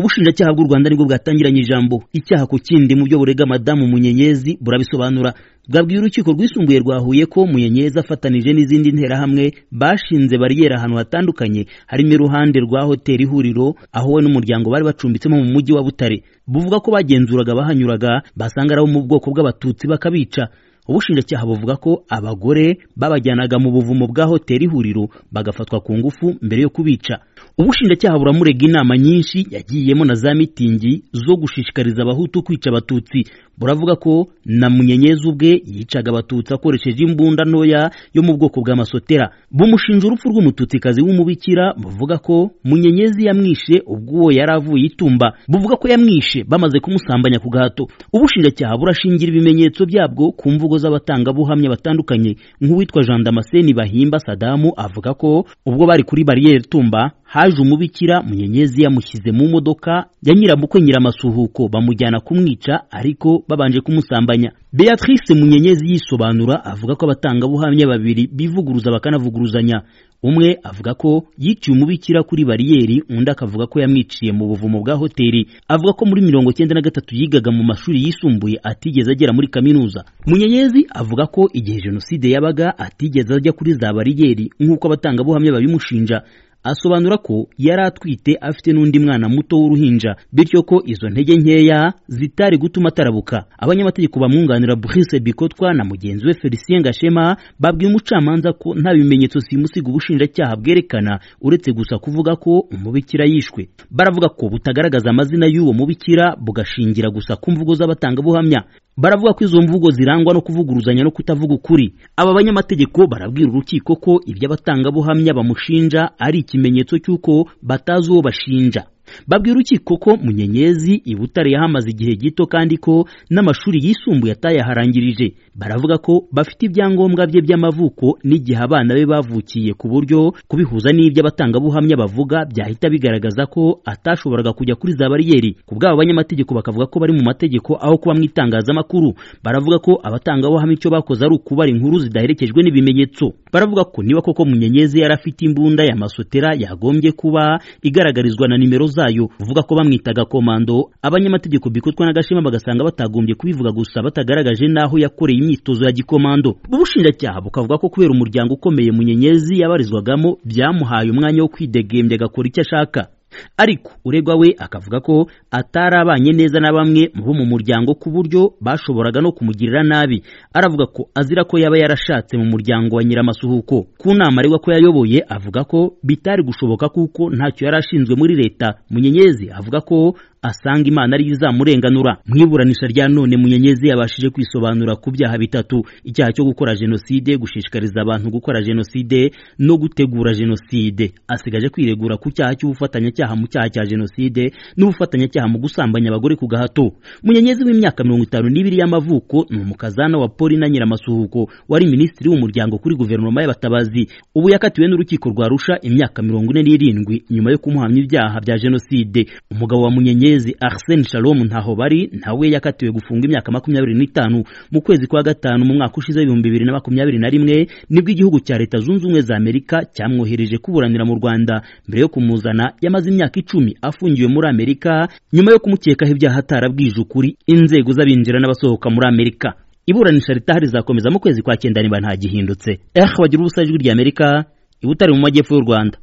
ubushinjacyaha bw'u rwanda nibwo bwatangiranye ijambo icyaha ku kindi mu byo burega madamu munyenyezi burabisobanura bwabwiye urukiko rwisumbuye rwa huye ko munyenyezi afatanije n'izindi nterahamwe bashinze bariyeri ahantu hatandukanye harimo iruhande rwa hoteli ihuriro aho we n'umuryango bari bacumbitsemo mu mujyi wa butare buvuga ko bagenzuraga abahanyuraga basanga ari abo mu bwoko bw'abatutsi bakabica ubushinjacyaha buvuga ko abagore babajyanaga mu buvumo bwa hoteli ihuriro bagafatwa ku ngufu mbere yo kubica ubushinjacyaha buramurega inama nyinshi yagiyemo na za mitingi zo gushishikariza abahutu kwica abatutsi buravuga ko na munyenyezi ubwe yicaga abatutsi akoresheje imbunda ntoya yo mu bwoko bw'amasotera bumushinja urupfu rw'umututikazi w'umubikira buvuga ko munyenyezi yamwishe ubwo yari avuye itumba buvuga ko yamwishe bamaze kumusambanya ku gahato ubushinjacyaha burashingira ibimenyetso byabwo ku mvugo z'abatangabuhamya batandukanye nk'uwitwa jean damascene bahimba sadamu avuga ko ubwo bari kuri bariyeri tumba haje umubikira munyenyezi yamushyize mu modoka ya nyirabukwe nyiramasuhuko bamujyana kumwica ariko babanje kumusambanya beatrice munyenyezi yisobanura avuga ko abatangabuhamya babiri bivuguruza bakanavuguruzanya umwe avuga ko yiciye umubikira kuri bariyeri undi akavuga ko yamwiciye mu buvumo bwa hoteli avuga ko muri mirongo cyenda na gatatu yigaga mu mashuri yisumbuye atigeze agera muri kaminuza munyenyezi avuga ko igihe jenoside yabaga atigeze ajya kuri za bariyeri nk'uko abatangabuhamya babimushinja asobanura ko yari atwite afite n'undi mwana muto w'uruhinja bityo ko izo ntege nkeya zitari gutuma atarabuka abanyamategeko bamwunganira Brice Bikotwa na mugenzi we Felicien Gashema babwiye umucamanza ko nta bimenyetso simusiga ubushinjacyaha bwerekana uretse gusa kuvuga ko umubikira yishwe baravuga ko butagaragaza amazina y'uwo mubikira bugashingira gusa ku mvugo z'abatangabuhamya baravuga ko izo mvugo zirangwa no kuvuguruzanya no kutavuga ukuri aba banyamategeko barabwira urukiko ko iby'abatangabuhamya bamushinja ari ikimenyetso cy'uko batazi uwo bashinja babwira urukiko ko munyenyezi i butare yahamaze igihe gito kandi ko n'amashuri yisumbuye atayaharangirije baravuga ko bafite ibyangombwa bye by'amavuko n'igihe abana be bavukiye ku buryo kubihuza n'iby'abatangabuhamya bavuga byahita bigaragaza ko atashoboraga kujya kuri za bariyeri ku bw'abo banyamategeko bakavuga ko bari mu mategeko aho kuba mu itangazamakuru baravuga ko abatangabuhamya icyo bakoze ari ukubara inkuru zidaherekejwe n'ibimenyetso baravuga ko niba koko munyenyezi yari afite imbunda ya masotera yagombye kuba igaragarizwa na nimero za zayo uvuga ko bamwitaga komando abanyamategeko bikutwa na gashema bagasanga batagombye kubivuga gusa batagaragaje n'aho yakoreye imyitozo ya gikomando ubushinjacyaha bukavuga ko kubera umuryango ukomeye munyenyezi yabarizwagamo byamuhaye umwanya wo kwidegembya agakora icyo ashaka ariko uregwa we akavuga ko atari abanye neza na bamwe bo mu muryango ku buryo bashoboraga no kumugirira nabi aravuga ko azira ko yaba yarashatse mu muryango wa nyiramasuhuko ku nama aregwa ko yayoboye avuga ko bitari gushoboka kuko ntacyo yari ashinzwe muri leta munyenyezi avuga ko asanga imana ariyo izamurenganura mu iburanisha rya none munyenyezi yabashije kwisobanura ku byaha bitatu icyaha cyo gukora jenoside gushishikariza abantu gukora jenoside no gutegura jenoside asigaje kwiregura ku cyaha cy'ubufatanyacyaha mu cyaha cya jenoside n'ubufatanyacyaha mu gusambanya abagore ku gahato munyenyezi w'imyaka mirongo itanu n'ibiri y'amavuko ni umukazana wa polina nyiramasuhuko wari minisitiri w'umuryango kuri guverinoma y'abatabazi ubu yakatiwe n'urukiko rwa rusha imyaka mirongo ine n'irindwi nyuma yo kumuhamya ibyaha bya jenoside umugabo wa munyenyezi Munyenyezi Arsene Shalom ntaho bari nawe yakatiwe gufunga imyaka makumyabiri n'itanu mu kwezi kwa gatanu mu mwaka ushize ibihumbi bibiri na makumyabiri na rimwe nibwo igihugu cya Leta Zunze Ubumwe za Amerika cyamwohereje kuburanira mu Rwanda mbere yo kumuzana yamaze imyaka icumi afungiwe muri Amerika nyuma yo kumukekaho ibyaha atarabwije ukuri inzego z'abinjira n'abasohoka muri Amerika iburanisha ritahari rizakomeza mu kwezi kwa cyenda niba nta gihindutse eh bagira ubusajwi ry'Amerika ibutari mu majyepfo y'u Rwanda